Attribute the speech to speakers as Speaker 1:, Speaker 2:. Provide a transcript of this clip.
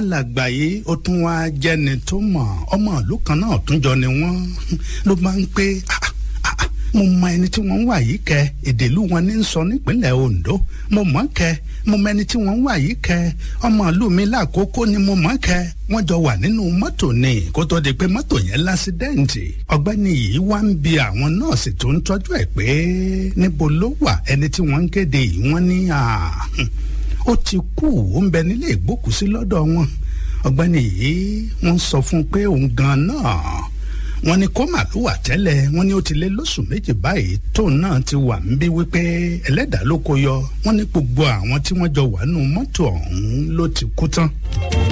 Speaker 1: alàgbà yìí ó tún wá jẹ́ni tó mọ̀ ọmọ ìlú kan náà tún jọ ni wọ́n ló máa ń pé mo mọ ẹni tí wọ́n ń wà yìí kẹ èdè ìlú wọn ní sọ nípínlẹ̀ Ondo mo mọ̀ kẹ mo mọ ẹni tí wọ́n ń wà yìí kẹ ọmọ ìlú mi lákòókò ni mo mọ̀ kẹ wọ́n jọ wà nínú mọ́tò ni kó tó di pé mọ́tò yẹn lásídẹ́ǹtì ọ̀gbẹ́ni yìí wá ń bi àwọn nọ́ọ̀sì tó ń tọ́jú ẹ̀ pé níbo ló wà ẹni tí wọ́n ń kéde yìí wọ́n ní ó ti kú ó ń bẹ nílé ìgbókùsí lọ́dọ̀ wọn ọ̀gbẹ́ni yìí wọ́n sọ fún un pé òun gan náà wọ́n ní kó màlúù wà tẹ́lẹ̀ wọ́n ní ó ti lé lóṣù méjì báyìí tóun náà ti wà ń bí wípé ẹlẹ́dàá ló kó yọ wọ́n ní gbogbo àwọn tí wọ́n jọ wà nù mọ́tò ọ̀hún ló ti kú tán.